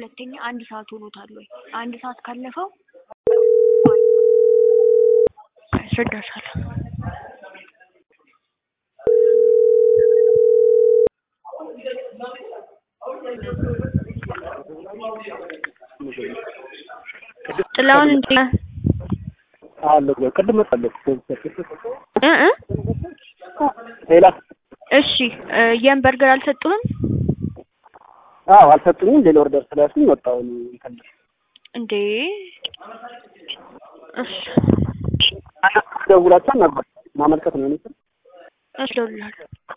ሁለተኛ አንድ ሰዓት ሆኖታል ወይ? አንድ ሰዓት ካለፈው ያስረዳሻል። ጥላውን እንዴ አለ ቅድም መጣለሁ እ እ ሌላ እሺ እ የም በርገር አልሰጡህም አዎ አልሰጡኝም። ሌላ ኦርደር ስለያዝኩኝ ወጣሁ እንትን እንዴ? እሺ ደውላቸው ነበር ማመልከት ነው እኔ እሺ እደውልልሃለሁ።